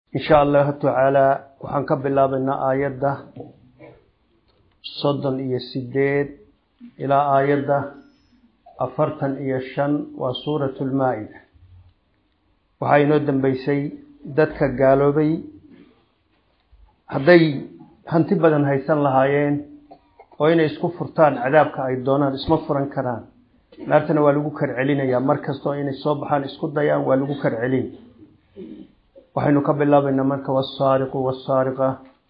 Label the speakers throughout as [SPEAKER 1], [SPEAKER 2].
[SPEAKER 1] in sha allahu tacaalaa waxaan ka bilaabaynaa aayadda soddon iyo sideed ilaa aayadda afartan iyo shan waa suuratu lmaa-ida waxaa inoo dambeysay dadka gaaloobay hadday hanti badan haysan lahaayeen oo inay isku furtaan cadaabka ay doonaan isma furan karaan naartana waa lagu kar celinayaa mar kastoo inay soo baxaan isku dayaan waa lagu kar celin waxaynu ka bilaabaynaa marka wasaariqu wasaariqa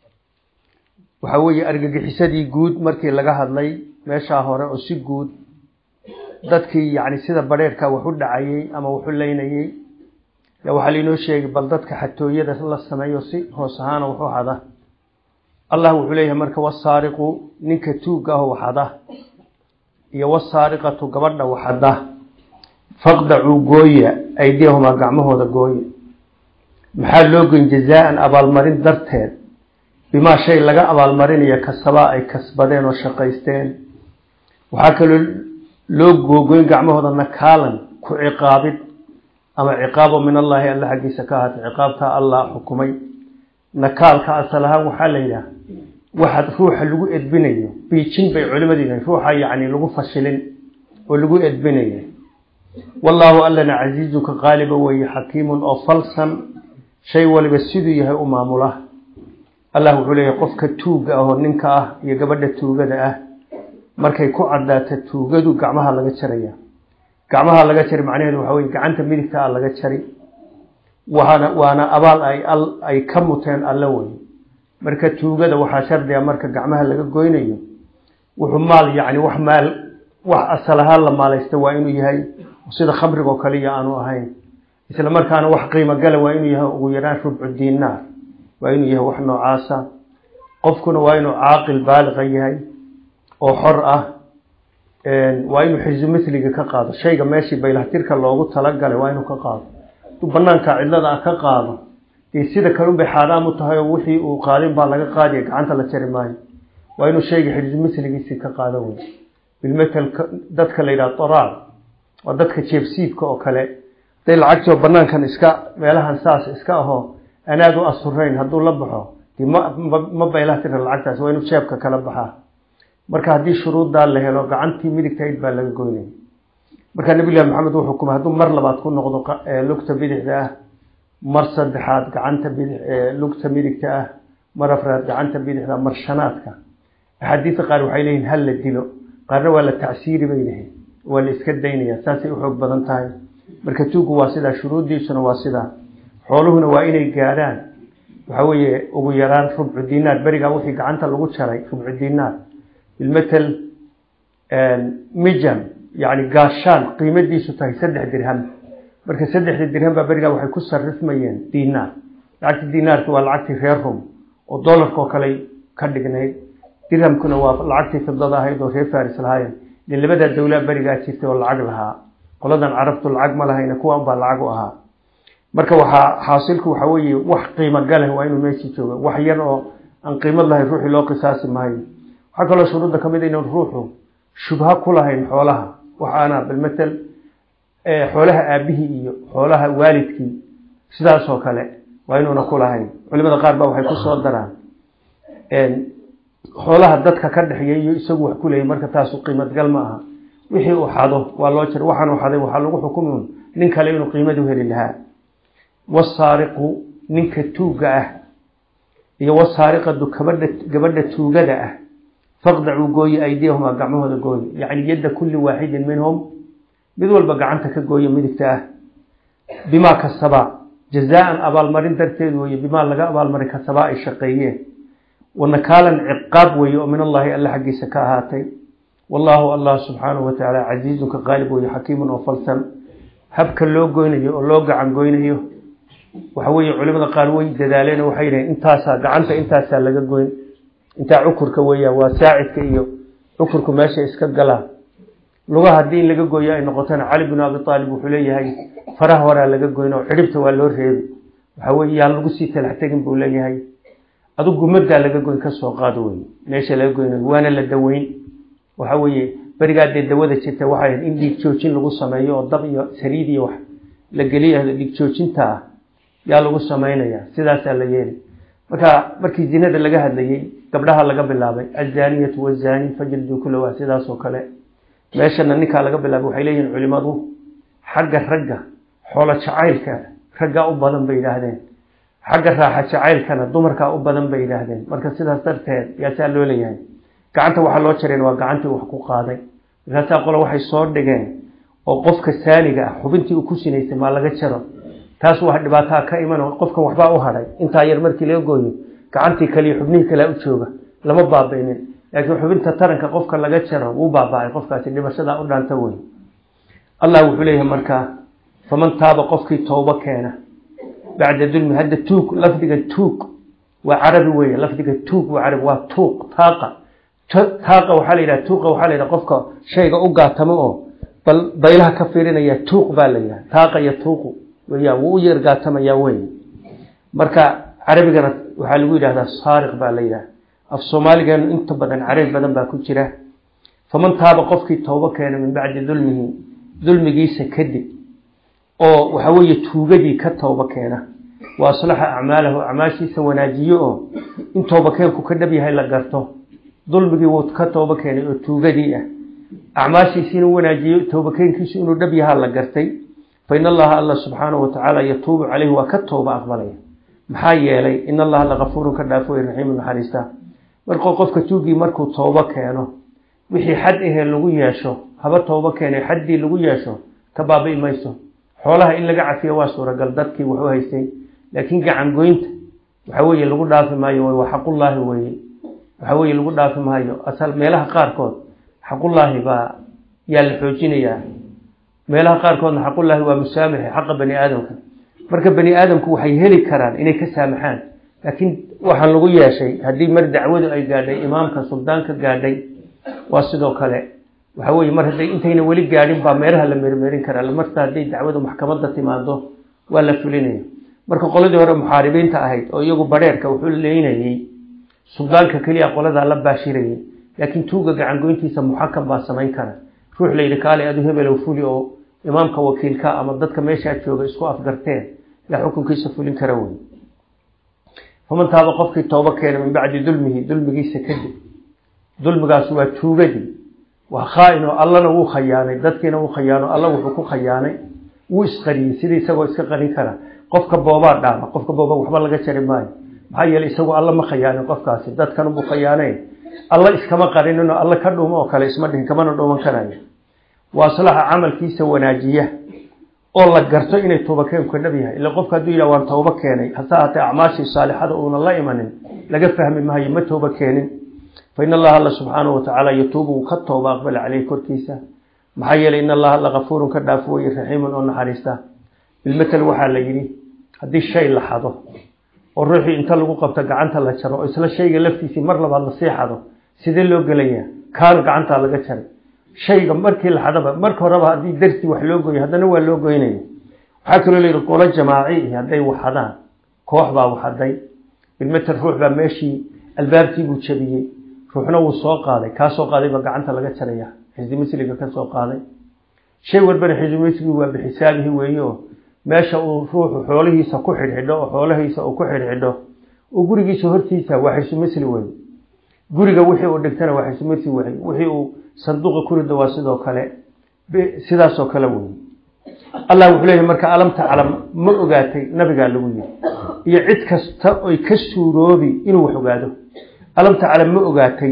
[SPEAKER 1] waxaa weeye argagixisadii guud markii laga hadlay meeshaa hore oo si guud dadkii yacni sida badheerhka wax u dhacayey ama waxu leynayey yaa waxaa lainoo sheegay bal dadka xatooyada la sameeyo si hoos ahaana waxu hada allah wuxuu leeyahay marka wasaariqu ninka tuugga ah waxada iyo wasaariqatu gabadha waxada faqdacuu gooya aydiyahumaa gacmahooda gooya maxaa loo goyn jazaa-an abaalmarin darteed bimaa shay laga abaalmarinayo kasabaa ay kasbadeen oo shaqaysteen waxaa kaloo loo googoyn gacmahooda nakaalan ku ciqaabid ama ciqaabo min allaahi alla xaggiisa ka ahaatay ciqaabtaa allah xukumay nakaalka asal ahaan waxaa la yidhaha waxaad ruuxa lagu edbinayo biijin bay culimadu yihaen ruuxa yacni lagu fashilin oo lagu edbinayo wallaahu allana casiizunka qaaliba weeye xakiimun oo falsan shay waliba siduu yahay u maamula allah wuxuu leeyahay qofka tuugga ah oo ninka ah iyo gabadha tuugada ah markay ku caddaata tuugadu gacmaha laga jaraya gacmaha laga jari macnaheedu waxa weye gacanta midigta ah laga jari waana waana abaal ay ay ka muteen alle wey marka tuugada waxaa shardiga marka gacmaha laga goynayo wuxuu maal yacni wax maal wax asal ahaan la maalaysta waa inuu yahay sida khamrigo kaliya aanu ahayn isla markaana wax qiimo gala waa inuu yahay ugu yaraan rubcu diinaar waa inuu yahay wax noocaasa qofkuna waa inuu caaqil baaliqa yahay oo xor ah waa inuu xisu mithliga ka qaado shayga meeshii baylahtirka loogu talagalay waa inuu ka qaado haduu banaanka cidlada ah ka qaado dee sida kale unbay xaaraam u tahay oo wixii uu qaadin baa laga qaadiya gacanta la jari maayo waa inuu shayga xisu mithligiisii ka qaado wey bilmetel dadka la yidhaha toraal waa dadka jeebsiibka oo kale haday lacagtoo banaankan iska meelahan saas iska ahoo anaad u asurayn hadduu la baxo de ma ma baylahtirka lacagtaas waa inuu jeebka kala baxaa marka haddii shuruuddaa la helo gacantii midigtayd baa laga goynaya marka nabilahi maxamed uu xukumay hadduu mar labaad ku noqdo lugta bidixda ah mar saddexaad gacanta bidix lugta midigta ah mar afraad gacanta bidixda mar shanaadka axaadiista qaar waxay leeyihin hal la dilo qaarna waa la tacsiiri bay lehiin waa la iska daynaya saasay uxoog badan tahay marka tuuggu waa sidaa shuruuddiisuna waa sidaa xooluhuna waa inay gaadhaan waxa weeye ugu yaraan rubcu dinaar berigaa wixii gacanta lagu jaray rubcu dinaar bilmetel mijam yani gaashaan qiimadiisu tahay saddex dirham marka saddexda dirham baa berigaa waxay ku sarifmayeen dinaar lacagtii dinaarki waa lacagtii reer rum oo dolarka oo kale ka dhignayd dirhamkuna waa lacagtii fidada ahayd oo reer faris lahaayeen de labadaa dawlaa berigaa jirtay oo lacag lahaa qoladan carabtu lacag ma lahayna kuwan baa lacag u ahaa marka waxaa xaasilku waxa weeye wax qiimo galeh waa inuu meeshii jooga wax yar oo aan qiimad lahayn ruuxii loo qisaasi maayo waxaa kaloo shuruudda ka mid inaan ruuxu shubha ku lahayn xoolaha waxaana bilmetel xoolaha aabihii iyo xoolaha waalidkii sidaas oo kale waa inuuna ku lahayn culimada qaar baa waxay kusoo daraan xoolaha dadka ka dhexeeya iyo isagu wax ku leeyay marka taasu qiimad gal ma aha wixii uu xado waa loo jira waxaan uu xaday waxaa lagu xukumun nin kale inuu qiimadu heli lahaa wasaariqu ninka tuugga ah iyo wasaariqadu gabadha gabadha tuugada ah faqdacuu gooye aydiyahumaa gacmahooda gooye yacni yadda kulli waaxidin minhum mid walba gacanta ka gooye midigta ah bimaa kasabaa jazaa-an abaalmarin darteed weeye bimaa laga abaalmarin kasabaa ay shaqeeyeen wanakaalan ciqaab weeye oo min allaahi alla xaggiisa ka ahaatay wallaahu allah subxaanahu wa tacaala casiizunka qaalib weeye xakiimun oo falsan habka loo goynayo oo loo gacan goynayo waxa weeye culimada qaar way dadaaleen oo waxay yidhaheen intaasaa gacanta intaasaa laga goyn intaa cukurka weeyaan waa saacidka iyo cukurku meesha iska galaa lugaha haddii in laga gooyo ay noqotona cali binu abi aalib wuxuu leeyahay faraha horaa laga goyn oo cidhibta waa loo reebi waxa weye yaan lagu sii talax tegin buu leeyahay adu gumadaa laga goyn kasoo qaado wey meesha laga goynayo waana la daweyn waxa weeye berigaa dee dawada jirta waxay ahayd in dhiig joojin lagu sameeyo oo dab iyo saliid iyo wax la geliya dhiig joojinta ah yaa lagu samaynayaa sidaasaa la yeeli marka markii zinada laga hadlayey gabdhaha laga bilaabay azaniyatu wazani fajildu kula waa sidaasoo kale meeshana ninkaa laga bilaabay waxay leeyihin culimadu xagga ragga xoolo jacaylka raggaa u badan bay yidhaahdeen xagga raaxa jacaylkana dumarkaa u badan bay yidhaahdeen marka sidaas darteed yaasaa loo leeyahay gacanta waxaa loo jareen waa gacantii wax ku qaaday markaasaa qole waxay soo dhigeen oo qofka saaniga ah xubintii uu ku sinaysay maa laga jaro taas waa dhibaataa ka iman qofkan waxbaa u hadhay intaa yar markii laga gooyo gacantii kaliya xubnihii kalea u jooga lama baabaynin laakiin xubinta taranka qofka laga jaro wuu baabacay qofkaasi dhibashadaa u dhaanta wey allah wuxuu leeyahay markaa faman taaba qofkii toobo keena bacda dulmi hadda tuug lafdiga tuug waa carabi weeye lafdiga tuug waa carabi waa tuuq taaqa taaqa waxaa la yidhaha tuuqa waxaa la yidhaha qofka shayga u gaatamo oo bal baylaha ka fiirinaya tuuq baa la yidhaha taaqa iyo tuuqu weya wuu u yeer gaatamayaa wey marka carabigana waxaa lagu yidhahdaa saariq baa la yidhaha af soomaaligeenu inta badan carabi badan baa ku jira faman taaba qofkii toobo keena min bacdi dulmihi dulmigiisa kadib oo waxa weeye tuugadii ka tooba keena wa aslaxa acmaalahu acmaashiisa wanaajiyo oo in toobakeenku ka dhab yahay la garto dulmigii wuu ka tooba keenay oo tuugadii ah acmaashiisi inuu wanaajiyo toobakeenkiisu inuu dhab yahaa la gartay fa in allaha alla subxaanahu watacaala yatuubu caleyhi waa ka tooba aqbalaya maxaa yeelay in allaha lakafuurun ka dhaafo way raxiimu naxariista markuu qofka tuugii markuu toobo keeno wixii xad ahee lagu yeesho haba toobo keenay xaddii lagu yeesho ka baabi'i mayso xoolaha in laga cafiyo waa suuragal dadkii waxu haystay laakiin gacan goynta waxa weeye lagu dhaafi maayo waa xaqullaahi weye waxa weeye lagu dhaafi maayo asal meelaha qaarkood xaqullaahi baa yaa la xoojinayaa meelaha qaarkoodna xaqullaahi waa musaamixi xaqa bani aadamka marka bani aadamku waxay heli karaan inay ka saamaxaan laakiin waxaan lagu yeeshay haddii mar dacwadu ay gaadhay imaamka suldaanka gaadhay waa sidoo kale waxa weye mar hadday intayna weli gaadhin baa meelaha la mermerin karaa marta hadday dacwadu maxkamadda timaado waa la fulinaya marka qoladii hore muxaaribiinta ahayd oo iyagu badheerka wuxuu leynayey suldaanka keliya qoladaa la baashirayay laakiin tuuga gacangoyntiisa muxakam baa samayn kara ruux la yidhi kaale adu hebelow fuli oo imaamka wakiilka ama dadka meeshaa jooga isku afgarteen yaa xukunkiisa fulin kara wey faman taaba qofkii toobo keena min bacdi dulmihi dulmigiisa kadib dulmigaas waa tuugadii waa khaain oo allana wuu khayaanay dadkiina wuu khayaano alla wuxuu ku khayaanay wuu isqariyey sidii isagoo iska qarin kara qofka boobaa dhaama qofka booba waxba laga jari maayo maxaa yeeley isagoo alla ma khayaanin qofkaasi dadkanubuu khayaanay alla iskama qarinin oo alla ka dhuumo oo kale isma dhihin kamana dhuuman karayo waa aslaxa camalkiisa wanaajiya oo la garto inay toobakeenku ka dhab yahay ila qofka hadduu yidhah waan toobo keenay hase haatee acmaashii saalixada uuna la imanin laga fahmi maayo ma toobo keenin fa in allaha alla subxaanahu watacaala yatuubu wuu ka tooba aqbala caleyhi korkiisa maxaa yeelay in allaha alla kafuurun ka dhaafo weye raxiimun oo naxariista bilmatel waxaa la yidhi haddii shay la xado oo ruuxii inta lagu qabto gacanta la jaro oo isla shayga laftiisii mar labaad lasii xado sidee loo gelaya kaan gacantaa laga jaray shayga markii la xadaba marka horeba haddii darsi wax loo goyo haddana waa loo goynaya waxaa kaloo layidhi qolo jamaaci hadday waxadaan koox baa waxaday bilmatel ruux baa meeshii albaabkii buu jabiyey ruuxna wuu soo qaaday kaa soo qaaday baa gacanta laga jaraya xisdi misliga ka soo qaaday shay walbana xisdi misligu waa bixisaabihi weeye oo meesha uu ruuxu xoolihiisa ku xidhxidho oo xoolahiisa uu ku xidhxidho oo gurigiisa hortiisa waa xisdi misli wey guriga wixii uu dhigtana waa xisdi misli wey wixii uu sanduuqa ku rido waa sidoo kale sidaasoo kale wey allah wuxuu leeyahy marka alam taclam ma ogaatay nabigaa lagu yiri iyo cid kasta oy ka suuroobi inuu wax ogaado alam taclam ma ogaatay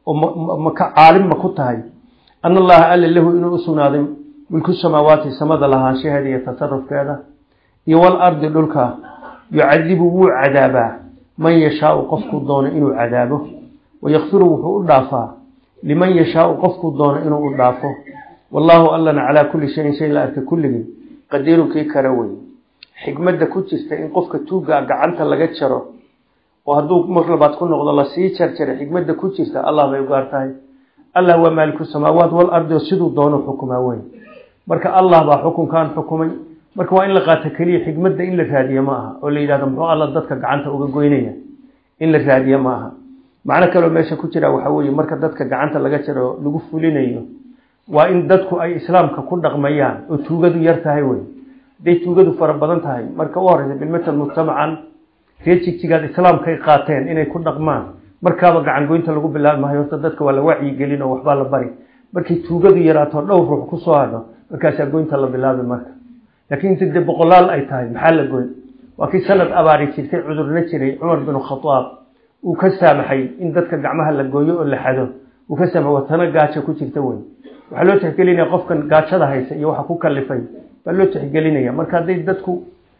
[SPEAKER 1] oo maka caalim ma ku tahay ana allaha alla lahu inuu u sugnaaday milku samaawaati samada lahaanshaheeda iyo tasarufkeeda iyo wal ardi dhulka yucadibu wuu cadaabaa man yashaau qofkuu doono inuu cadaabo wayakfiru wuxuu u dhaafaa liman yashaau qofkuu doono inuu u dhaafo wallaahu allana calaa kulli shayin shay la arka kulligii qadiirunkii kara wey xikmadda ku jirta in qofka tuuggaa gacanta laga jaro oo hadduu mar labaad ku noqdo lasii jarjaray xikmadda ku jirta allah bay ugaar tahay allah waa maaliku samaawaat wal ardi oo siduu doono xukumaa wey marka allah baa xukunkan xukumay marka waa in la qaato keliya xikmadda in la raadiye ma aha oo la yidhahdo muxuu alla dadka gacanta uga goynaya in la raadiye ma aha macno kaloo meesha ku jira waxaa weeye marka dadka gacanta laga jaro lagu fulinayo waa in dadku ay islaamka ku dhaqmayaan oo tuugadu yar tahay wey hadday tuugadu fara badan tahay marka u horeysa bilmatal mujtamacan ree jigjigaad islaamkay qaateen inay ku dhaqmaan markaaba gacangoynta lagu bilaabi maayo horta dadka waa la wacyigelin oo waxbaa la bari markay tuugadu yaraato dhowr ruux kusoo hadho markaasaa goynta la bilaabi marka laakiin inta dee boqolaal ay tahay maxaa la goyn waa kii sanad abaari jirtay cudurna jiray cumar binu khadaab uu ka saamaxay in dadka gacmaha la gooyo oo la xado uu ka saamaxay watana gaajo ku jirta wey waxaa loo tixgelinaya qofkan gaajada haysa iyo waxa ku kalifay baa loo tixgelinaya marka hadday dadku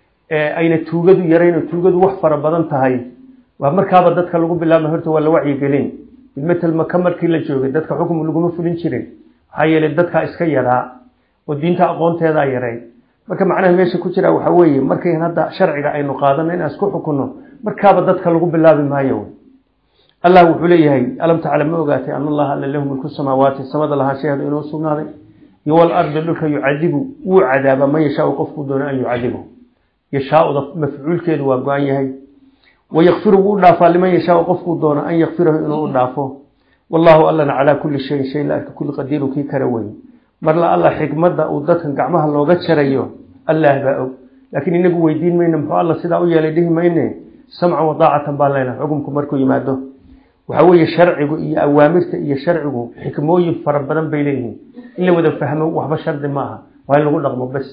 [SPEAKER 1] ayna tuugadu yarayn oo tuugadu wax fara badan tahay waa markaaba dadka lagu bilaabma horta waa la wacyigelin bilmatal maka markii la joogay dadka xukum laguma fulin jirin maxaa yeelay dadkaa iska yaraa oo diinta aqoonteedaa yaray marka macnaha meesha ku jira waxaa weeye markayn hadda sharciga aynu qaadano inaan isku xukunno markaaba dadka lagu bilaabi maayo allah wuxuu leeyahay alam taclam ma ogaatay an allaha alla lahu milku samaawaati samada lahaanshaheedu inuu sugnaaday iyo walardi dhulka yucadibu wuu cadaaba man yashaau qofkuu doono an yucadibu yashaaуда mafcuulkeedu waa go-an yahay wayakfiru wuu u dhaafaa liman yashaau qofkuu doono an yakfirahu inuu u dhaafo wallahu allana calaa kulli shayin shay la arka kulli qadiiru kii kara weyn marla alla xikmadda uu dadkan gacmaha looga jarayo allah baa og laakiin inagu weydiin mayno muxuu alla sidaa u yeelay dhihi mayne samcan wadaacatan baan leenahay xukumku markuu yimaado waxaa weeye sharcigu iyo awaamirta iyo sharcigu xikmooyin fara badan bay leeyihiin in la wada fahmo waxba shardi ma aha waa in lagu dhaqmo bas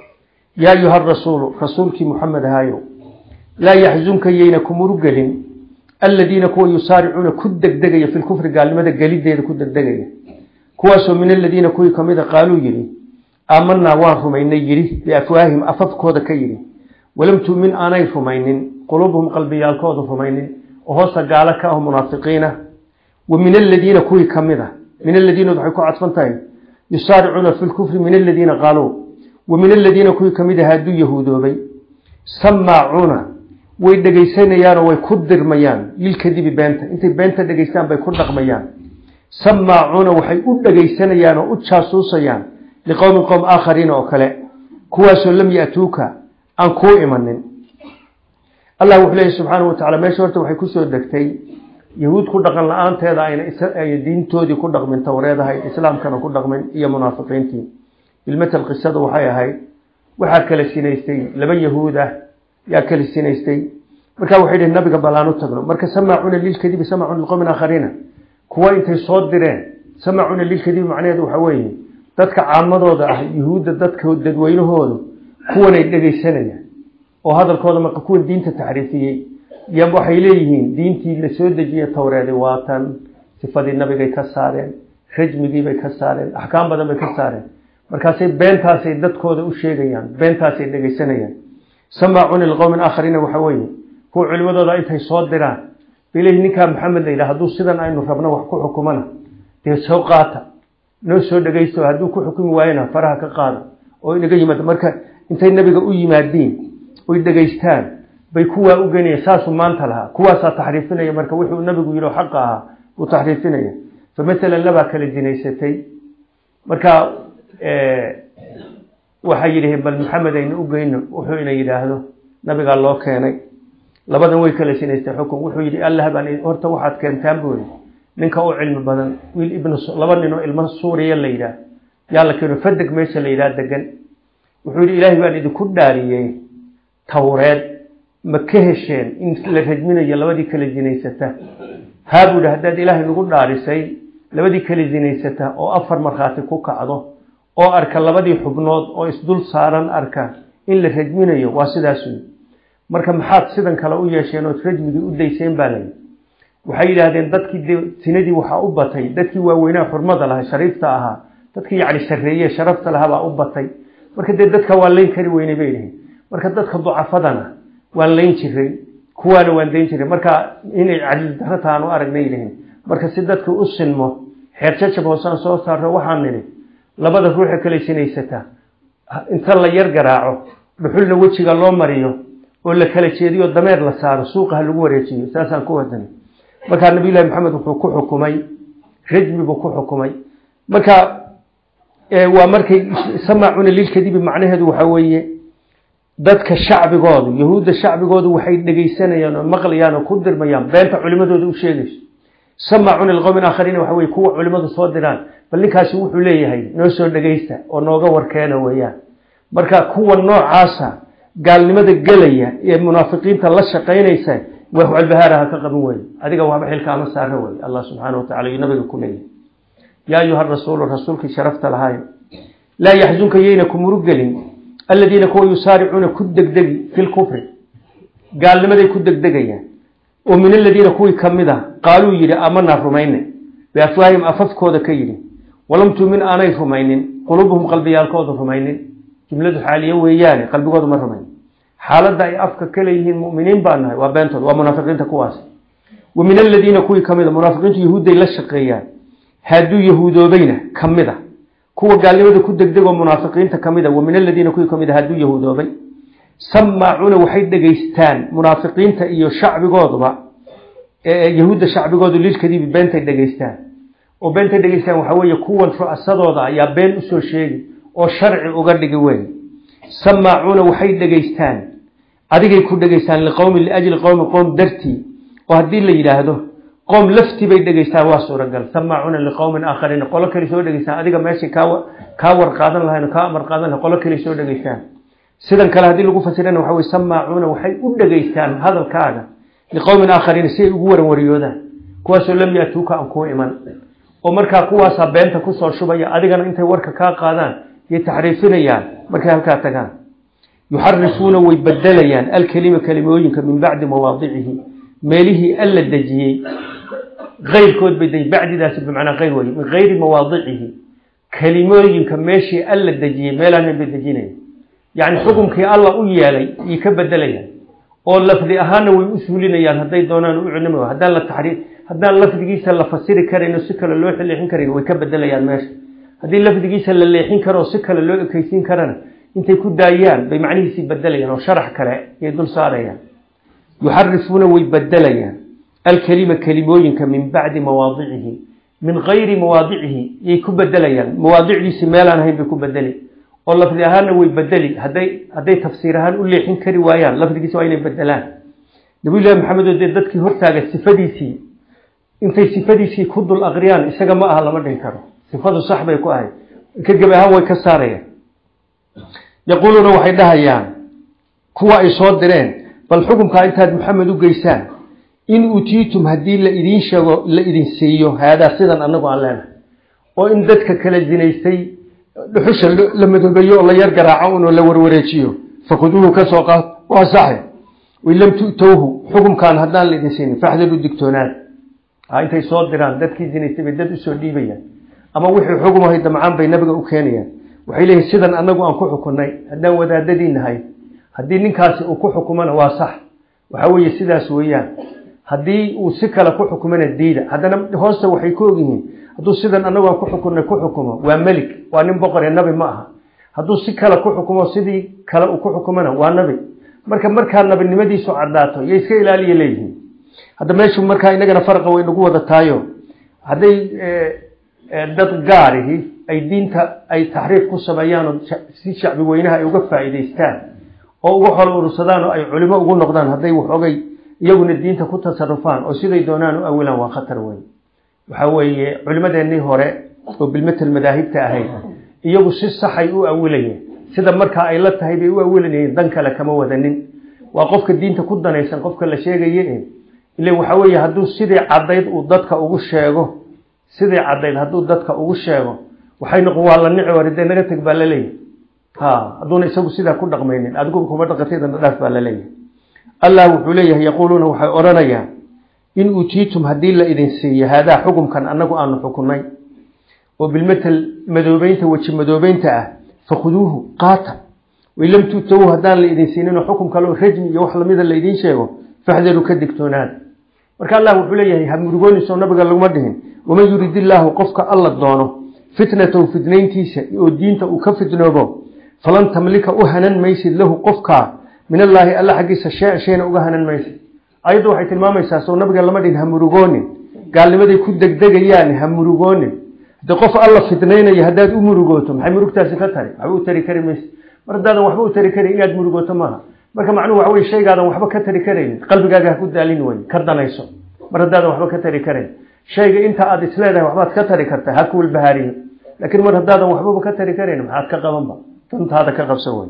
[SPEAKER 1] yaa ayuha rasuulu rasuulkii muxamed ahaayo laa yaxzunka yayna kumurugelin aladiina kuwa yusaaricuuna ku degdegaya fi lkufri gaalnimada gelideeda ku degdegaya kuwaasoo min aladiina kuwii kamida qaaluu yidhi aamanaa waan rumaynay yidhi biafwaahim afafkooda ka yidhi walam tu'min aanay rumaynin quluubuhum qalbiyaalkooda rumaynin oo hoosta gaalo ka ah munaafiqiina wa min aladiina kuwii kamid a min aladiina waxay ku cadfan tahay yusaaricuuna fi lkufri min aladiina qaaluu wa min aladiina kuwii kamid aha hadduu yahuudoobay samaacuuna way dhegaysanayaanoo way ku dirmayaan lilkadibi beenta intay beenta dhegaystaan bay ku dhaqmayaan samaacuuna waxay u dhegaysanayaan oo u jaasuusayaan liqowmin qowm aakhariina oo kale kuwaasoo lam ya'tuuka aan kuu imanin allah wuxuu leeyahy subxaanahu watacala meesha horta waxay kusoo degtay yahuud ku dhaqan la-aanteeda ayna diintoodii ku dhaqmin towreed ahayd islaamkana ku dhaqmin iyo munaafiqiintii bilmatal qisada waxay ahayd waxaa kala sinaystay laba yahuud ah yaa kala sinaystay markaa waxay dhihi nabiga balaan u tagno marka samaacuuna lilkadibi samaacuuna liqowmin aakhariina kuwa intay soo direen samaacuuna lilkadibi macnaheedu waxaa weeye dadka caamadooda ah yuhuudda dadka dadweynahoodu kuwanay dhegaysanayaan oo hadalkooda marka kuwan diinta taxriifiyey y waxay leeyihiin diintii la soo dejiyey towreedi waatan sifadii nabigay ka saareen rajmigiibay ka saareen axkaam badan bay ka saareen markaasay beentaasay dadkooda u sheegayaan beentaasay dhegaysanayaan samaacuuna liqowmin aakhariina waxaa weeye kuwa culimadooda intay soo diraan balehi ninkaa maxamed la yidhaha hadduu sidan aynu rabno wax ku xukumana dee soo qaata noo soo dhegaysto hadduu ku xukumi waayana faraha ka qaada oo inaga yimaado marka intay nabiga u yimaadiin oy dhegaystaan bay kuwaa u genaya saasuu maanta lahaa kuwaasaa taxriifinaya marka wuxuu nabigu yidhi xaqa ahaa uu taxriifinaya fa maalan labaa kala dinaysatay marka waxay yidhaheen bal maxamed aynu u geyno wuxuu ina yidhaahdo nabigaa loo keenay labadan way kala sinaystay xukun wuxuu yidhi allah baan horta waxaad keentaan buuri ninka u cilmi badan wiil ibn laba nin oo ilmo suuriya la yidhaah yaa la keeno fadeg meesha la yidhaah degan wuxuu yidhi ilaahay baan idinku dhaariyey towreed ma ka hesheen in la rajminayo labadii kala zinaysata haa buu yidhi haddaad ilaahay nagu dhaarisay labadii kala zinaysata oo afar markhaati ku kacdo oo arka labadii xubnood oo isdul saaran arka in la rajminayo waa sidaas wey marka maxaad sidan kale u yeesheen ood rajmigii u dayseen baa layi waxay yidhaahdeen dadkii de sinadii waxaa u batay dadkii waaweynaa xurmada lahaa shariifta ahaa dadkii yacni sarreeye sharafta lahaa baa u batay marka dee dadka waan layn kari weynay bay yihiin marka dadka ducafadana waan layn jiray kuwaana waan dayn jiray marka inay cadil darro tahaan u aragnay yihiin marka si dadka u sinmo xeer jajab hoosaan soo saarro waxaan nidhi labada ruuxa kale sinaysataa inta la yar garaaco dhuxulna wejiga loo mariyo oo la kala jeediyo dameer la saaro suuqa ha lagu wareejiyo saasaan ku wadanay markaa nabiyullahi maxamed wuxuu ku xukumay rajmi buu ku xukumay marka waa markay samaacuna lilkadibi macnaheedu waxaa weeye dadka shacbigoodu yahuudda shacbigoodu waxay dhegaysanayaan oo maqlayaan oo ku dirmayaan beenta culimadooda u sheegayso samaacuna liqowmin aakhariina waxa weye kuwa culimadu soo diraan bal ninkaasi wuxuu leeyahay noo soo dhegaysta oo nooga warkeena weeyaan marka kuwa noocaasa gaalnimada gelaya ee munaafiqiinta la shaqaynaysa wax walbahaaraha ka qaban weye adiga waxba xilkaama saara weye allah subxaana watacala iyo nabiga ku leeyahy yaa ayuha rasuulu rasuulkii sharafta lahaayo laa yaxzunka yayna ku murugelin aladiina kuwa yusaaricuuna ku degdegi fi lkufri gaalnimaday ku degdegayaan oo min aladiina kuwii ka mid a qaaluu yidhi amanaa rumayne biafwaahim afafkooda ka yidhi walam tuumin aanay rumaynin quluubuhum qalbiyaalkooda rumaynin jumladu xaaliyo weeyaane qalbigooda ma rumayn xaaladda ay afka ka leeyihiin muminiin baa nahay waa beentood waa munaafiqiinta kuwaas wa min aladiina kuwii ka mid a munaafiqiintu yahuudday la shaqeeyaan hadduu yahuudoobayna ka mid a kuwa gaalnimada ku degdegoo munaafiqiinta ka mid a wa min aladiina kuwii ka mid a hadduu yahuudoobay samaacuuna waxay dhegaystaan munaafiqiinta iyo shacbigooduba yahuudda shacbigoodu lilkadiibi beentay dhegaystaan oo beentay dhegaystaan waxaa weeye kuwan ru'asadooda ayaa been usoo sheegi oo sharci uga dhigi wey samaacuuna waxay dhegaystaan adigay ku dhegaystaan liqowmin liajli qowmi qowm dartii oo haddii la yidhaahdo qoom laftii bay dhegaystaan waa suuragal samaacuuna liqowmin aakhariin qolo kale soo dhegaystaan adiga meeshay kaa kaa war qaadan lahayn kaa amar qaadan lahayn qolo kale soo dhegaystaan sidan kale haddii lagu fasirana waxa weye samaacuuna waxay u dhegaystaan hadalkaaga liqowmin aakhariina si ay ugu waranwariyoodaan kuwaasoo lam yaatuuka aan kuu iman oo markaa kuwaasaa beenta kusoo shubaya adigana intay warka kaa qaadaan yay taxriifinayaan markay halkaa tagaan yuxarifuuna way bedelayaan alkelima kelimooyinka min bacdi mawaadicihi meelihii alla dejiyey keyrkood bay deji bacdidaasi bimacnaa keyr wey min kayri mawaadicihi kelimooyinka meeshii alla dejiyey meelaanan bay dejinaya yacni xukumkii alla u yeelay yay ka bedelayaan oo lafdi ahaanna way u suulinayaan hadday doonaan u culimi haddaan la taxriif haddaan lafdigiisa la fasiri karayno si kale loo leexin karayn way ka bedelayaan meesha haddii lafdigiisa la leexin karo oo si kale loo ekeysiin karana intay ku daayaan bay macnihiisii bedelayaan oo sharax kale yay dul saarayaan yuxarifuuna way bedelayaan alkelima kelimooyinka min bacdi mawaadicihi min kayri mawaadicihi yay ku bedelayaan mawaadicdiisi meelaan ahayn bay ku bedeli oo lafdi ahaanna way bedeli hadday hadday tafsiir ahaan u leexin kari waayaan lafdigiisa waa inay bedelaan nabiyullahi maxamed oo dee dadkii hortaaga sifadiisii intay sifadiisii ku dul aqriyaan isaga ma aha lama dhihi karo sifadu sax bay ku ahayd ka gebi ahaan way ka saarayaan yaquuluuna waxay dhahayaan kuwa ay soo direen bal xukumkaa intaad maxamed u geysaan in utiitum haddii la idiin sheego la idin siiyo haadaa sidan anagu aan leenahay oo in dadka kala zinaystay dhuxusha la madoobeeyo oo la yar garaaco unoo la warwareejiyo fakhuduuhu ka soo qaad waa saxe wain lam tu'towhu xukumkaan haddaan la idin siinin faxdaru digtoonaad intay soo diraan dadkii zinaystay bay dad usoo dhiibayaan ama wixii xukumahay damcaan bay nabiga u keenayaan waxay leeyihin sidan anagu aan ku xukunay haddaan wadaadadii nahay haddii ninkaasi uu ku xukumana waa sax waxa weeye sidaas weeyaan haddii uu si kale ku xukumana diida haddana hoosta waxay ku ogyihiin hadduu sidan anagu aan ku xukunay ku xukumo waa melig waa nin boqore nabi ma aha hadduu si kale ku xukumo sidii kale uu ku xukumana waa nabi marka markaa nabinimadiisu cadaato yo iska ilaaliya leeyihiin hadda meeshu markaa inagana farqa way nagu wada taayo hadday dad gaarihi ay diinta ay taxriif ku sameeyaan oo si shacbi weynaha ay uga faa'iidaystaan oo uga xol urursadaan oo ay culimo ugu noqdaan hadday waxoogay iyaguna diinta ku tasarufaan oo siday doonaan u awilaan waa khatar weyn waxa weeye culimadeennii hore oo bilmatel madaahibta ahayd iyagu si saxay u awilayeen sida markaa ay la tahay bay u awilanayeen dan kale kama wadanin waa qofka diinta ku danaysan qofka la sheegaye ile waxa weeye hadduu sidii caddayd uu dadka ugu sheego sidii caddayd hadduu dadka ugu sheego waxay noqon waa la nici war dee naga teg baa la leeyahy ha hadduuna isagu sidaa ku dhaqmaynin adigu kuma dhaqatidana dhaaf baa la leeyahay allah wuxuu leeyahay yaquuluuna waxay odhanayaan in uutiitum haddii la idin siiyo haadaa xukumkan annagu aanu xukunay oo bilmatel madoobeynta weji madoobeynta ah fakhuduuhu qaata wain lam tu'towu haddaan la idin siininoo xukum kaleo rajmi iyo wax lamida la idiin sheego faxdaruu ka digtoonaada marka allah wuxuu leeyahay ha murugooniso nabiga laguma dhihin waman yurid illaahu qofka alla doono fitnatahu fitnayntiisa oo diinta uu ka fitnoobo falan tamlika u hanan maysid lahu qofkaa min allaahi alla xaggiisa shay shayna uga hanan maysid ayaddu waxay tilmaamaysaa soo nabiga lama dhihin ha murugoonin gaalnimaday ku degdegayaan ha murugoonin haddii qof alla fitnaynaya haddaad u murugooto maxay murugtaasi ka tari waxba u tari kari maysid mar haddaadan waxba u tari karin inaad murugooto maaha marka macnuhu waxa weye shaygaadan waxba ka tari karaynin qalbigaaga ha ku daalin wey ka danayso mar haddaadan waxba ka tari karayn shayga inta aad isleedahay waxbaad ka tari kartaa ha kuwalbahaariyo laakiin mar haddaadan waxbaba ka tari karayn maxaad ka qabanba dantaada ka qabsan wey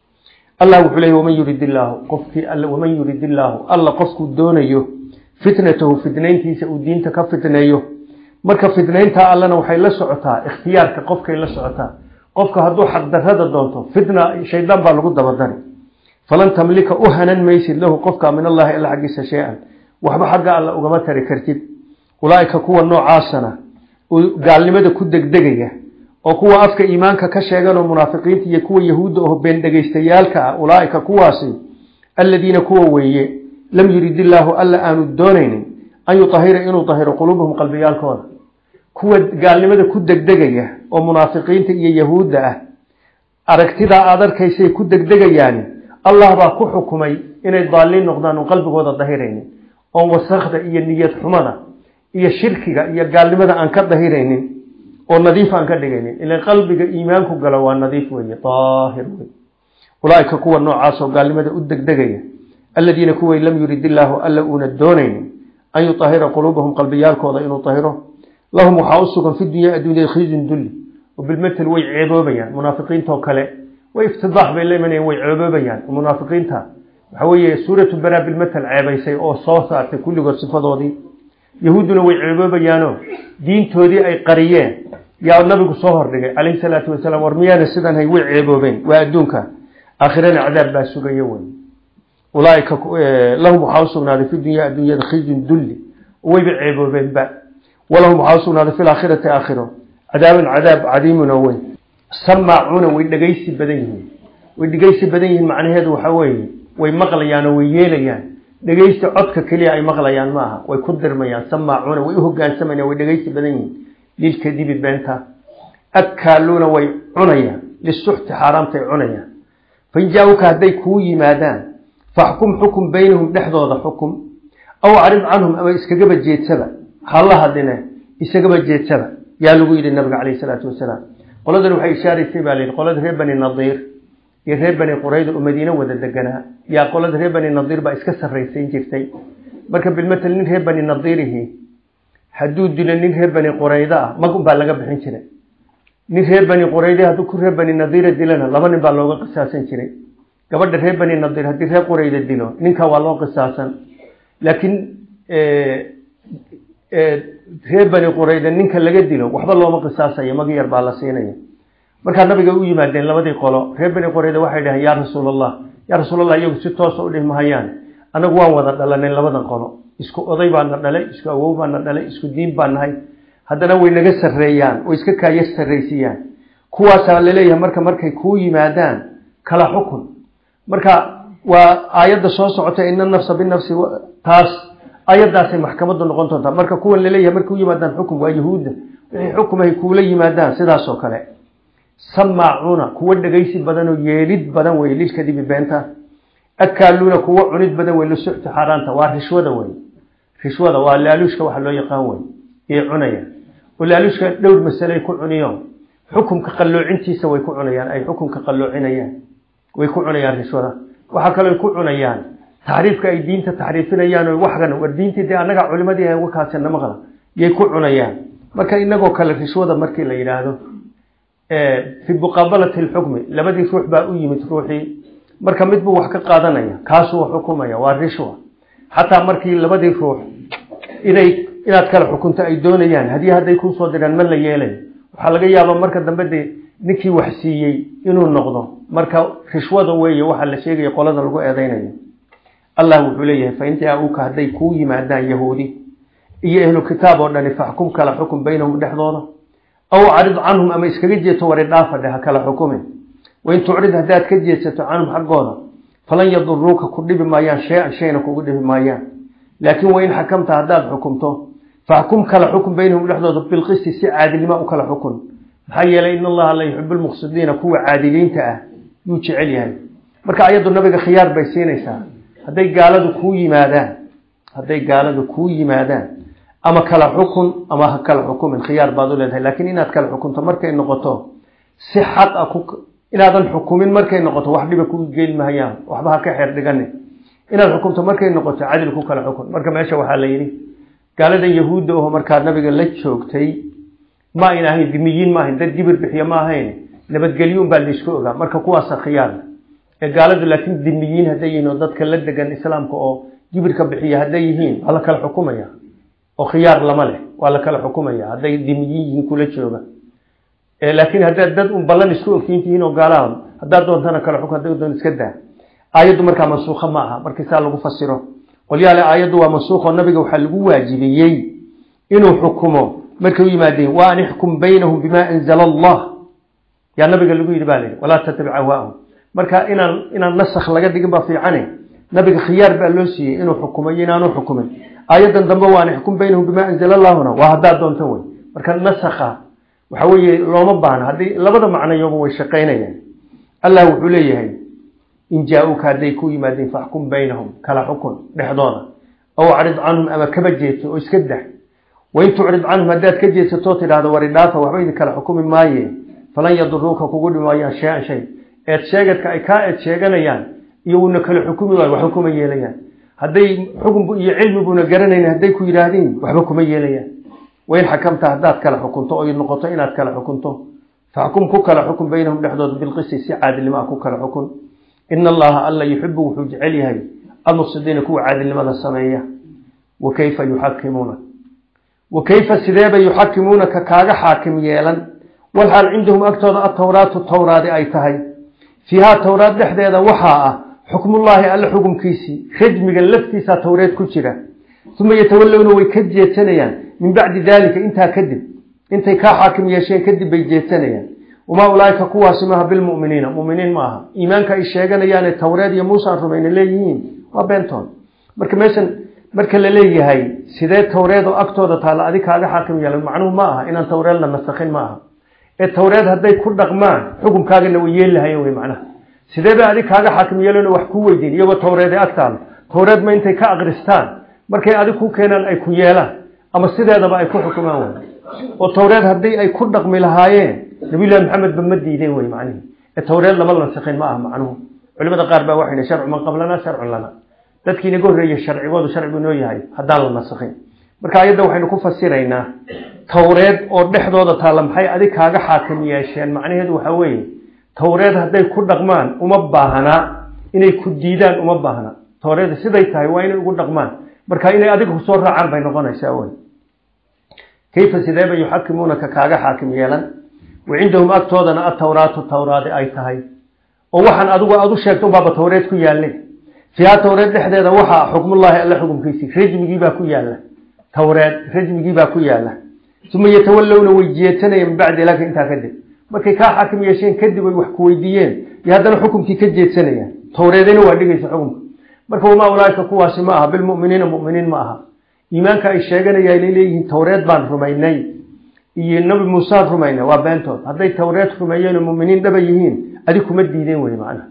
[SPEAKER 1] allah wuxuu leeyay waman yurid illaahu qofkii all waman yurid illaahu alla qofkuu doonayo fitnatahu fitnayntiisa uu diinta ka fitneeyo marka fitnayntaa allana waxay la socotaa ikhtiyaarka qofkay la socotaa qofka hadduu xaqdarrada doonto fitna shaydaan baa lagu dabadari falan tamlika u hanan maysid lahu qofka min allahi alla xaggiisa shay-an waxba xagga alla ugama tari kartid ulaaika kuwa noocaasana gaalnimada ku degdegaya oo kuwa afka iimaanka ka sheeganoo munaafiqiinta iyo kuwa yahuudda oo been dhegaystayaalka ah ulaaika kuwaasi aladiina kuwa weeye lam yurid illaahu alla aanu doonaynin an yutahira inuu tahiro quluubahum qalbiyaalkooda kuwa gaalnimada ku degdegaya oo munaafiqiinta iyo yahuudda ah aragtidaa aad arkaysay ku degdegayaani allah baa ku xukumay inay daaliin noqdaan oon qalbigooda dahiraynin oon wasakda iyo niyad xumada iyo shirkiga iyo gaalnimada aan ka dahiraynin oo nadiif aan ka dhigaynin ilan qalbiga iimaanku galo waa nadiif weeye daahir wey ulaaika kuwa noocaas oo gaalnimada u degdegaya aladiina kuway lam yurid illaahu alla uuna doonaynin an yutahira quluubahum qalbiyaalkooda inuu tahiro lahum waxaa u sugan fi dunya adduunyada khizyun dulli oo bilmatel way ceeboobayaan munaafiqiintoo kale way iftidaax bay la imanayaan way ceeboobayaan munaafiqiinta waxa weeye suuratu baraa bilmatel ceebaysay oo soo saartay kulligood sifadoodii yahuudduna way ceeboobayaanoo diintoodii ay qariyeen yaa nabigu soo hordhigay calayhi salaatu wasalaam war miyaana sidan hay way ceeboobeen waa adduunka aakhirana cadaab baa sugaya wey ulaaika lahum waxaa usugnaaday fi dunya adduunyada khizyun dulli wayba ceeboobeenba walahum waxaa usugnaaday fi laakhirati aakhiro cadaabun cadaab cadiimun oo weyn samaacuuna way dhegaysi badan yihiin way dhegaysi badan yihiin macnaheedu waxa weeye way maqlayaan oo way yeelayaan dhegaysta codka keliya ay maqlayaan ma aha way ku dirmayaan samaacuuna way u hogaansamayaan way dhegaysi badan yihiin lilkadibi beenta akaaluuna way cunayaan lisuxti xaaraamtay cunayaan fain jaa-uka hadday kuu yimaadaan faxkum xukum baynahum dhexdooda xukum aw acrid canhum ama iskagaba jeedsaba hala hadline isagaba jeedsaba yaa lagu yidhi nabiga calayhi salaatu wasalaam qoladan waxay ishaaraysay baa layidhi qolada reer bani nadiir iyo reer bani qurayda oo madiine wada deganaa yaa qolada reer bani nadiir baa iska sarraysayn jirtay marka bilmatel nin reer bani nadiirihi hadduu dilo nin reer bani qurayda ah mag un baa laga bixin jiray nin reer bani qurayde hadduu ku reer bani nadiira dilana laba nin baa looga qisaasan jiray gabadha reer bani nadiir haddii reer qurayda dilo ninka waa loo qisaasan laakiin reer bani qurayda ninka laga dilo waxba looma qisaasayo magi yar baa la siinaya markaa nabiga u yimaadeen labadii qolo reer bani qurayda waxay dhaheen yaa rasuul allah yaa rasuul allah iyagu si toosa u dhihi mahayaan anagu waan wada dhalanay labadan qolo isku oday baana dhalay isku awow baana dhalay isku diin baa nahay haddana way naga sarreeyaan oo iska kaaya sarraysiiyaan kuwaasaa laleeyahay marka markay kuu yimaadaan kala xukun marka waa aayadda soo socota ina nafsa binafsi taas ayadaasay maxkamadu noqon doontaa marka kuwan laleeyahay markay u yimaadaan xukum waa yahuudda wixii xukumahay kuula yimaadaan sidaasoo kale samaacuuna kuwa dhegaysi badan oo yeelid badan wey lilkadibi beenta akaaluuna kuwa cunid badan wey lisuxti xaaraanta waa rishwada wey rishwada waa laaluushka waxa loo yaqaan wey yay cunayaan oo laaluushka dhowr masaley ku cuniyo xukumka qalloocintiisa way ku cunayaan ay xukumka qalloocinayaan way ku cunayaan rishwada waxaa kaloo ku cunayaan taxriifka ay diinta taxriifinayaan oo waxgan war diintii dee annaga culimadii ay uga kaasana maqla yay ku cunayaan marka inagoo kale rishwada markii la yidhaahdo fi muqaabalati lxukmi labadii ruux baa u yimid ruuxii marka mid buu wax ka qaadanaya kaasuu xukumaya waa rishwa xataa markii labadii ruux inay inaad kala xukunto ay doonayaan haddii hadday kuusoo diraan ma la yeelayo waxaa laga yaaba marka dambe dee ninkii wax siiyey inuu noqdo marka rishwada weeye waxaa la sheegaya qolada lagu eedeynayo allah wuxuu leeyahay fa in jaa-uuka hadday kuu yimaadaan yahuudi iyo ahlu kitaab oo dhani faxkum kala xukum baynahum dhexdooda aw acrid canhum ama iskaga jeeto wari dhaafa dheh ha kala xukumin wain tucrid haddaad ka jeedsato canhum xaggooda falan yaduruuka ku dhibi maayaan shay-an shayna kugu dhibi maayaan laakiin wain xakamta haddaad xukumto faxkum kala xukun baynahum dhexdooda bilqisti si caadilnimo u kala xukun maxaa yeelay in allaha la yuxibu lmuqsidiina kuwa caadiliinta ah yuu jecel yahay marka ayaddu nabiga khiyaar bay siinaysaa hadday gaaladu kuu yimaadaan hadday gaaladu kuu yimaadaan ama kala xukun ama ha kala xukumin khiyaar baad u leedahay laakiin inaad kala xukunto markay noqoto si xaq a inaadan xukumin markay noqoto wax dhiba ku geeli mahayaan waxba ha ka xeer dhigani inaad xukumto markay noqoto cadil ku kala xukun marka meesha waxaa la yidhi gaaladan yahuudda oho markaa nabiga la joogtay ma ayn ahayn dimiyiin ma ahayn dad gibir bixiya ma ahayn nabadgelyo unbaa laysku ogaa marka kuwaasa khiyaar ee gaaladu laakiin dimiyiin hadday yihiin oo dadka la degan islaamka oo jibirka bixiya hadday yihiin waa la kala xukumaya oo khiyaar lama leh waa la kala xukumaya hadday dimiyiin yihiin kula jooga laakiin haddaad dad un ballan isku ogtiin tihiin oo gaalaha haddaad doontana kala xukun hadday doon iska daa aayaddu markaa mansuukha ma aha markii saa lagu fasiro qolyaale aayaddu waa mansuukho nabiga waxaa lagu waajibiyey inuu xukumo markay u yimaadeen wa an ixkum baynahum bima anzala allah yaa nabiga lagu yidhi baa la yidhi walaa tattabic ahwaahum marka inaan inaan nasakh laga dhigin baa fiicane nabiga khiyaar baa loo siiyey inuu xukumo iyo inaanu xukumin aayaddan dambe wa an ixkum baynahum bima anzala allahuna waa haddaad doonto wey marka nasakha waxa weeye looma baahno haddii labada macnayoba way shaqaynayaan allah wuxuu leeyahay in jaa-uuka hadday ku yimaadeen faxkum baynahum kala xukun dhexdooda aw acrid canhum ama kaba jeedso oo iska dah wain tucrid canhum haddaad ka jeedsatoo tidhahdo wari dhaafa waxba idin kala xukumi maaye falan yaduruuka kugu dhimaayaan shay-an shay eed sheegadka ay kaa eed sheeganayaan iyo wuuna kala xukumi waayo waxba kuma yeelayaan hadday xukun iyo cilmi buuna garanayn hadday ku yidhaahdeen waxba kuma yeelayaan wain xakamta haddaad kala xukunto oy noqoto inaad kala xukunto faxkum ku kala xukun baynahum dhexdooda bilqisti si caadilnimo ah ku kala xukun ina allaha alla yuxibu wuxuu jecel yahay almuqsidiina kuwa caadilnimada sameeya wa kayfa yuxakimuuna wa kayfa sideebay yuxakimuunaka kaaga xaakim yeelan walxaal cindahum agtooda atawraatu tawraadi ay tahay fiihaa towraad dhexdeeda waxaa ah xukmullaahi alle xukumkiisii rajmigan laftiisaa towreed ku jira uma yatawallowna way ka jeedsanayaan min bacdi daalika intaa kadib intay kaa xaakim yeesheen kadib bay jeedsanayaan wamaa ulaaika kuwaasi maaha bilmuminiina muminiin ma aha iimaanka ay sheeganayaane towreed iyo muuse aan rumayna leeyihiin waa beentood marka meeshan marka la leeyahay sidee towreed oo agtooda taalla adig kaaga xaakim yeelan macnuhu ma aha inaan towreed la nasakhin ma aha ee towreed hadday ku dhaqmaan xukumkaagana way yeeli lahayen wey macnaha sidee bay adig kaaga xaakim yeelano wax ku weydiin iyagoo towreed ee agtaala towreed ma intay ka akristaan markay adig ku keenaan ay ku yeelaan ama sideedaba ay ku xukumaan way oo towreed haddii ay ku dhaqmi lahaayeen nabiyullahi maxamed ba ma diideen wey macnihi ee towreed lama nasakhin ma aha macnuhu culimada qaar baa waxay sharcu man qablana sharcun lana dadkii inaga horreeyey sharcigoodu sharcigu inoo yahay haddaan la nasakhin marka ayadda waxaynu ku fasiraynaa towreed oo dhexdooda taalla maxay adig kaaga xaakim yeesheen macnaheedu waxa weeye towreed hadday ku dhaqmaan uma baahnaa inay ku diidaan uma baahna towreed siday tahay waa inay ugu dhaqmaan marka inay adiga kusoo raacaan bay noqonaysaa wey kayfa sideeba yuxakimuunaka kaaga xaakim yeelan wa cindahum agtoodana atawraatu tawraadi ay tahay oo waxaan adigu aad u sheegto unbaaba towreed ku yaalnay fiiha towreed dhexdeeda waxaa xukmullaahi alle xukumkiisii rajmigiibaa ku yaalla towreed rajmigiibaa ku yaalla uma yatawallowna way jeedsanayeen min bacdi laka intaa kadib markay kaa xaakim yeesheen kadib ay wax ku weydiiyeen iyo haddana xukumkii ka jeedsanayaan towreedina waa dhigaysa xukumka marka wamaa ulaaika kuwaasi ma aha bilmuminiina muminiin ma aha iimaanka ay sheeganayaan inay leeyihiin towreed baan rumaynay iyo nabi muusaan rumaynay waa beentood hadday towreed rumeeyeen oo muminiin dhaba yihiin adig kuma diideen wey macnaha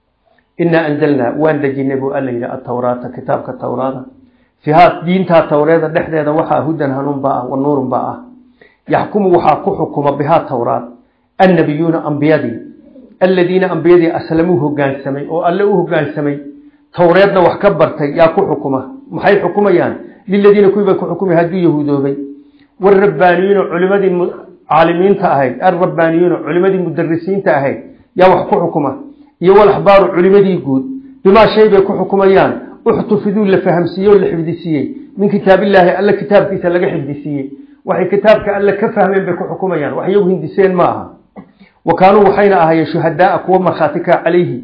[SPEAKER 1] inaa anzalnaa waan dejinay buu alla yidhi atawraata kitaabka towraada fiihaa diintaa towreeda dhexdeeda waxaa hudan hanuun baa ah wa nuurun baa ah yaxkumu waxaa ku xukuma bihaa towraad annabiyuuna ambiyadii alladiina ambiyadii aslamuu hogaansamay oo alle u hogaansamay towreedna wax ka bartay yaa ku xukuma maxay xukumayaan liladiina kuwii bay ku xukumay hadduu yahuudoobay warabaaniyuuna culimadii caalimiinta ahayd alrabbaaniyuuna culimadii mudarisiinta ahayd yaa wax ku xukuma iyo walaxbaaru culimadii guud bimaa shay bay ku xukumayaan uxtufiduu la fahamsiiyey oo la xifdisiiyey min kitaabillaahi alle kitaabkiisa laga xifdisiiyey waxay kitaabka alle ka fahmeen bay ku xukumayaan wax iyagu hindiseen ma aha wa kaanuu waxayna ahaayeen shuhadaaa kuwa markhaatika calayhi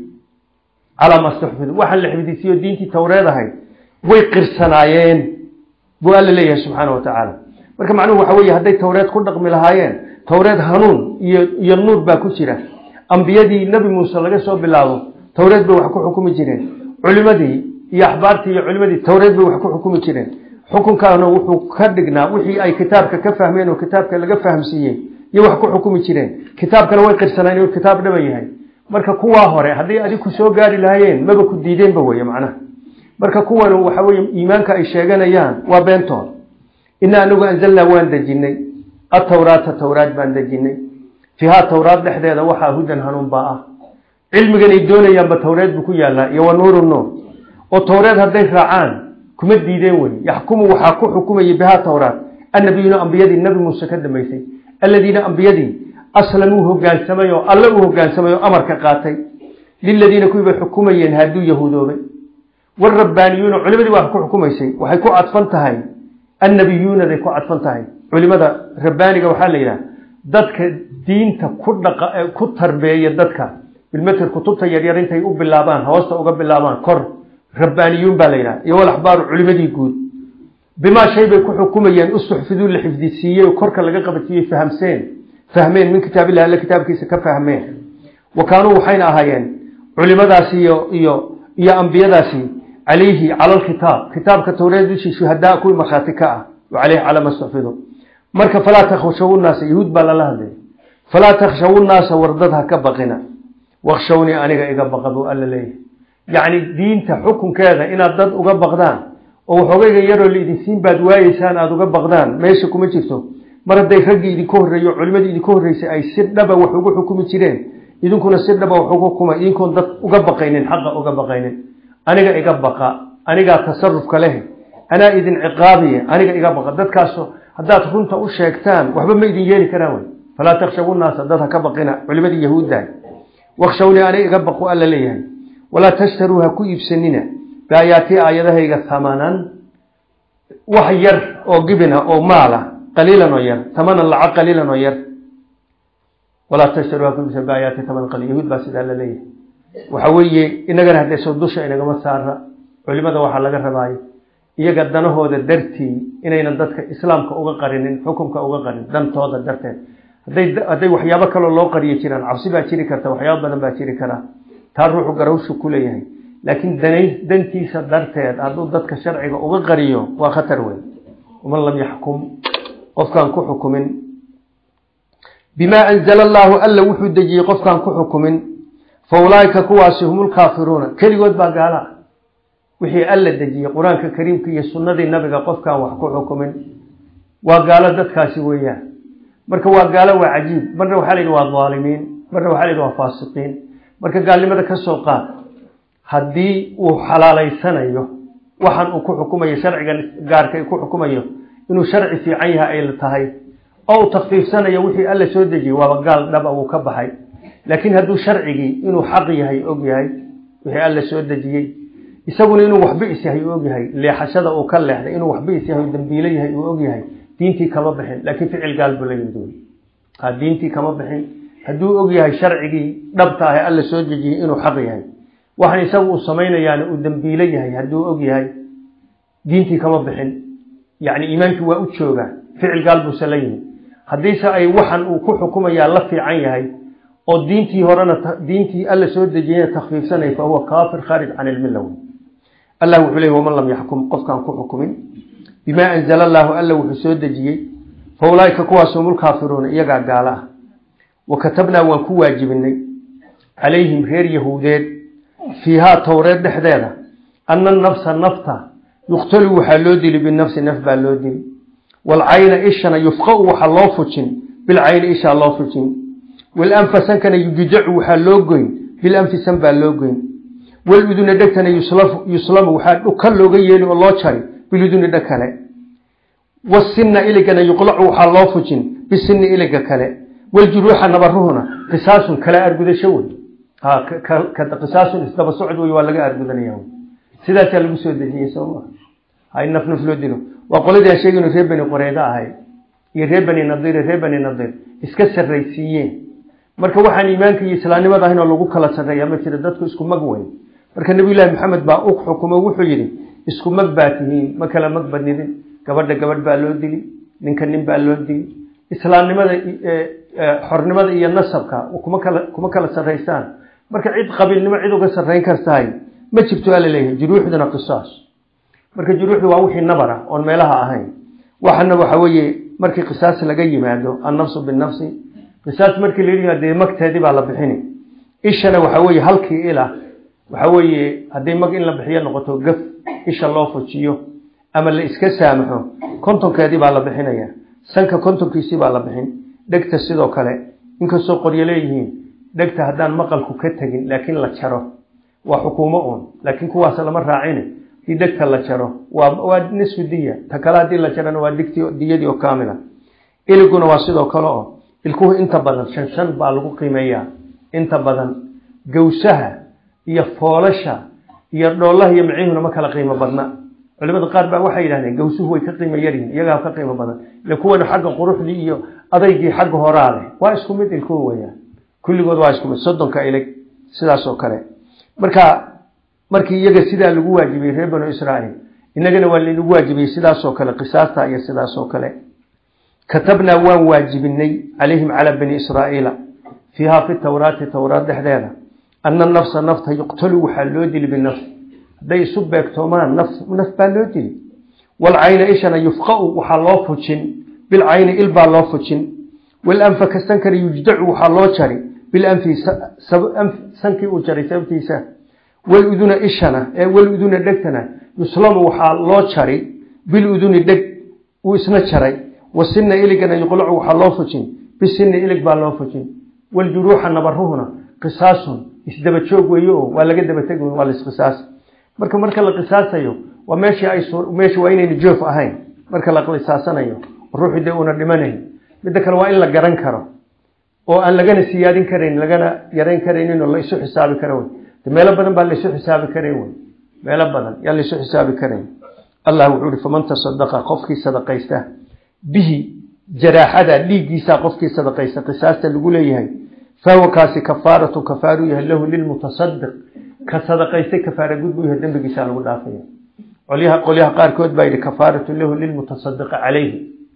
[SPEAKER 1] calaa maa stuxfidu waxaan la xifdisiiyo diintii towreed ahayd way qirsanaayeen buu alla leeyahay subxaana wa tacaala marka macnuhu waxa weeye hadday towreed ku dhaqmi lahaayeen towreed hanuun iyo iyo nuur baa ku jira ambiyadii nebi muuse laga soo bilaabo towreed bay wax ku xukumi jireen culimadii iyo axbaartii iyo culimadii towreed bay wax ku xukumi jireen xukunkaana wuxuu ka dhignaa wixii ay kitaabka ka fahmeen oo kitaabka laga fahamsiiyey iyo wax ku xukumi jireen kitaabkana way qirsanaan inuu kitaab dhaba yahay marka kuwaa hore hadday adig ku soo gaari lahaayeen maba ku diideenba weye macnaha marka kuwan waxa weye iimaanka ay sheeganayaan waa beentood ina anagu anzalnaa waan dejinay atawraata towraad baan dejinay fiihaa towraad dhexdeeda waxaa hudan hanuun baa ah cilmigan ay doonayaanba towreed buu ku yaallaa iyo wa nuuru nuur oo towreed hadday raacaan kuma diideen wey yaxkumu waxaa ku xukumayay bihaa towraad annabiyuuna ambiyadii nabi muuse ka dambaysay alladiina ambiyadii aslamuu hogaansamay oo alle u hogaansamay oo amarka qaatay liladiina kuwii bay xukumayeen hadduu yahuudoobay warabaaniyuuna culimadii waa ku xukumaysay waxay ku cadfan tahay annabiyuunaday ku cadfan tahay culimada rabbaaniga waxaa la yidhaha dadka diinta ku dhaqa ku tarbeeya dadka bilmeter kutubta yaryar intay u bilaabaan hoosta uga bilaabaan kor rabbaaniyuun baa la yidhaha iyo walaxbaaru culimadii guud bimaa shay bay ku xukumayeen ustuxfiduu la xifdisiiyey oo korka laga qabadsiiyey fahamseen fahmeen min kitaabillahi alle kitaabkiisa ka fahmeen wa kaanuu waxayna ahaayeen culimadaasi iyo iyo iyo ambiyadaasi calayhi cala alkitaab kitaabka towreed dushii shuhadaa kuwii markhaati ka ah wa caleyhi calaa ma stuxfidu marka falaa takhshawu nnaasa yahuud baa lala hadlaya falaa takhshawu nnaasa wardad ha ka baqina wakshawnii aniga iga baqa buu alla leeyahay yacni diinta xukunkeeda inaad dad uga baqdaan oo waxoogayga yaroo laidinsiin baad waayeysaan aada uga baqdaan meesha kuma jirto mar hadday raggii idinka horreeyo culimadii idinka horreysay ay si dhaba wax ugu xukumi jireen idinkuna si dhaba wax ugu xukuma idinkoon dad uga baqaynin xaqa uga baqaynin aniga iga baqa anigaa tasarufka leh anaa idin ciqaabiya aniga iga baqa dadkaaso haddaad runta u sheegtaan waxba ma idin yeeli karaan wey falaa takshawu naasa dad ha ka baqina culimadii yahuuddahay wakshawnii aniga iga baqu alla leeyahay walaa tashtaruu ha ku iibsanina biaayaatii aayadahayga hamanan wax yar oo gibina oo maala qaliilan oo yar tamanan lacag qaliilan oo yar walaa tashtaruu ha ku iibsan biaayaati tamanan qaliil yahuud baa sidaa la leeyahay waxa weeye inagana haddayso dusha inagama saara culimada waxaa laga rabaayo iyaga danahooda dartii inaynan dadka islaamka uga qarinin xukunka uga qarin dantooda darteed hadday hadday waxyaabo kaloo loo qariyo jiraan cabsi baa jiri karta waxyaabo badan baa jiri karaa taa ruuxu garawshu ku leeyahay laakiin danay dantiisa darteed hadduu dadka sharciga uga qariyo waa khatar weyn waman lam yaxkum qofkaan ku xukumin bimaa anzala allaahu alla wuxuu dejiyey qofkaan ku xukumin fa ulaaika kuwaasi hum lkaafiruuna keligood baa gaala ah wixii alla dejiyey qur-aanka kariimka iyo sunnadii nabiga qofkaan wax ku xukumin waa gaalo dadkaasi weeyaan marka waa gaalo waa cajiib marna waxaa la yidhi waa dhaalimiin marna waxaa la yidhi waa faasiqiin marka gaalnimada ka soo qaad haddii uu xalaalaysanayo waxaan uu ku xukumayo sharcigan gaarka ku xukumayo inuu sharci fiican yahay ay tahay oo uu takfiifsanayo wixii alla soo dejiyey waaba gaal dhaba uu ka baxay laakiin hadduu sharcigii inuu xaq yahay og yahay wixii alla soo dejiyey isaguna inuu waxba is yahay uu og yahay leexashada uu ka leexday inuu waxba is yahay dambiilo yahay uu og yahay diintii kama bixin laakiin ficil gaal buu la yimid wey ha diintii kama bixin hadduu og yahay sharcigii dhabta ah ee alla soo dejiyey inuu xaq yahay waxaan isagu uu samaynayaana uu dambiilo yahay hadduu og yahay diintii kama bixin yacni iimaankii waa u joogaa ficil gaal buuse la yimid haddiise ay waxan uu ku xukumayaa la fiican yahay oo diintii horena diintii alla soo dejiyeyna takfiifsanay fa huwa kaafir khaarij can ilmilla wey allah wuxuu leey waman lam yaxkum qofkaan ku xukumin bimaa anzala allaahu alla wuxuu soo dejiyey fa ulaaika kuwaas hum lkaafiruuna iyagaa gaalo ah wa katabnaa waan ku waajibinay calayhim reer yahuudeed fiihaa towreed dhexdeeda ana nafsa nafta yuqtalu waxaa loo dili binafsi naf baa loo dili waalcayna ishana yufqau waxaa loo fujin bilcayni ishaa loo fujin walanfa sankana yujudacu waxaa loo goyn bilanfi san baa loo goyn waluduna dhegtana yuslamu waxaa dhuka looga yeeli oo loo jari biluduni dheg kale wasinna iligana yuqlacu waxaa loo fujin bisinni iliga kale waljuruuxa nabaruhuna qisaasun kala argudasho wey qisaasun isdaba socod wey waa laga argudanaya sidaasaa lagu soo dejiyey sooma hay naf naf loo dilo waa qoladii aan sheegayno reer bani qoreyda ahay iyo reer bani nadiir reer bani nadiir iska sarraysiiyeen marka waxaan iimaanka iyo islaamnimada ahayn oo lagu kala sarreeya ma jira dadku isku mag weyn marka nabiyullaahi maxamed baa u xukumo wuxuu yidhi isku mag baa tihiin ma kala mag badnidin gabadha gabadh baa loo dili ninka nin baa loo dili islaamnimada xornimada iyo nasabka kuma kala kuma kala sarraysaan marka cid qabiilnimo cid uga sarrayn kartahay ma jirto ala leeyahay juruuxduna qisaas marka juruuxdu waa wixii nabar ah oon meelaha ahayn waxana waxa weeye markii qisaas laga yimaado annafsu binafsi qisaas markii la yimaado dee magteedii baa la bixini ishana waxa weeye halkii ila waxa weeye haddii mag in la bixiyo noqoto gaf isha loo fujiyo ama la iska saamaxo kontonkeedii baa la bixinaya sanka kontonkiisii baa la bixin dhegta sidoo kale inkastoo qoryo leeyihiin dhegta haddaan maqalku ka tegin laakiin la jaro waa xukuumo uun laakiin kuwaas lama raacine hadii dhegta la jaro waa nisfu diya ta kale haddii la jarana waa digti diyadii oo kaamila iliguna waa sidoo kale oo ilkuhu inta badan shan shan baa lagu qiimeeyaa inta badan gawsaha iyo foolasha iyo dhoolaha iyo micihuna ma kala qiimo badna culimada qaar baa waxay yidhahdeen gawsuhu way ka qiimo yaryihin iyagaa ka qiimo badan ile kuwana xagga quruxdii iyo adaygii xagga horaa leh waa isku mid ilkuhu weyaan kulligood waa isku mid soddonka ilig sidaas oo kale marka markii iyaga sidaa lagu waajibiyey reer banu israa'iil innagana waa laynagu waajibiyey sidaasoo kale qisaasta iyo sidaasoo kale katabnaa waan waajibinay calayhim calaa bani israa'iila fiihaa fi tawraati towraad dhexdeeda ana nafsa nafta yuqtalu waxaa loo dili binafs hadday isu beegtoomaan naf naf baa loo dili walcayna ishana yufqau waxaa loo fujin bilcayni il baa loo fujin walanfa kasankana yujdacu waxaa loo jari bilanfi sankii uu jaray sababtiisa waluduna ishana ee waluduna dhegtana yuslamu waxaa loo jari biluduni dheg uu isna jaray wasina iligana yuqlacu waxaa loo fujin bisini ilig baa loo fujin waljuruuxa nabaruhuna qisaasun isdaba joog weeye oo waa laga daba tegi waa laisqisaas marka marka la qisaasayo waa meeshii ay meesha waa inayna joof ahayn marka la qisaasanayo ruuxu dee una dhimanayn midda kale waa in la garan karo oo aan lagana siyaadin karayn lagana yarayn karaynin oo la isu xisaabi kara wey de meelo badan baa laisu xisaabi karayn wey meelo badan yaa laisu xisaabi karayn allah wuxuu ihi faman tasadaqa qofkii sadaqaysta bihi jaraaxada dhiiggiisaa qofkii sadaqaysta qisaasta lagu leeyahay fahuwa kaasi kafaaratu kafaaru yahay lahu lilmutasadiq ka sadaqaystay kafaara gud buu yahay dembigiisaa lagu dhaafaya qolyaha qolyaha qaarkood baa yidhi kafaaratu lahu lilmutasadiqi calayhi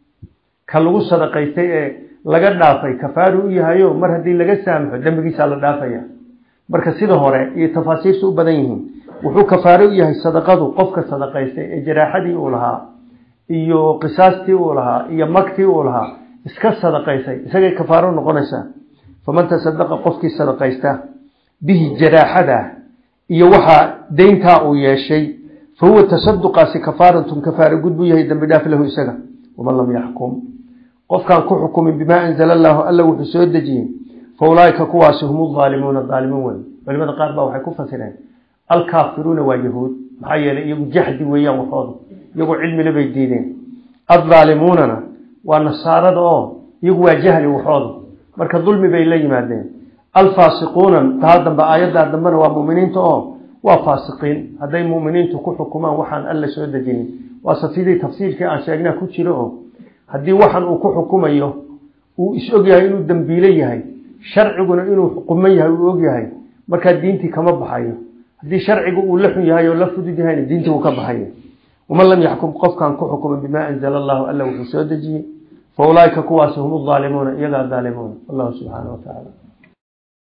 [SPEAKER 1] ka lagu sadaqaystay ee laga dhaafay kafaaru u yahayo mar haddii laga saamaxo dembigiisaa la dhaafaya marka sida hore iyo tafaasiirta u badan yihiin wuxuu kafaaro u yahay sadaqadu qofka sadaqaystay ee jaraaxadii uu lahaa iyo qisaastii uu lahaa iyo magtii uu lahaa iska sadaqaysay isagay kafaaro noqonaysaa faman tasadaqa qofkii sadaqaysta bihi jaraaxada iyo waxaa deyntaa uu yeeshay fa huwa tasaduqaasi kafaaratun kafaara gud buu yahay dembi dhaaf lahu isaga waman lam yaxkum qofkaan ku xukumin bimaa anzala allaahu alla wuxuu soo dejiyey fa ulaaika kuwaasi hum aalimuuna aalimuun wey culimada qaar baa waxay ku fasireen alkaafiruuna waa yahuud maxaa yeelay iyagu jaxdi weeyaan waxooda iyagu cilmile bay diideen addaalimuunana waa nasaarada oo iyagu waa jahli waxooda marka dulmi bay la yimaadeen alfaasiquuna taa dambe aayaddaa dambena waa muminiinta oo waa faasiqiin hadday muminiintu ku xukumaan waxaan alla soo dejinin waase sidii tafsiirkii aan sheegnaa ku jiro oo haddii waxan uu ku xukumayo uu is og yahay inuu dembiile yahay sharciguna inuu xukuman yahay uu og yahay markaa diintii kama baxayo haddii sharcigu uu la xun yahay oo la fudud yahayna diintii uu ka baxayo waman lam yaxkum qofkaan ku xukumin bimaa anzala allahu alla wuxuu soo dejiyey fa ulaaika kuwaasi hum aalimuuna iyagaa daalimuuna wallahu subxaana wa tacaala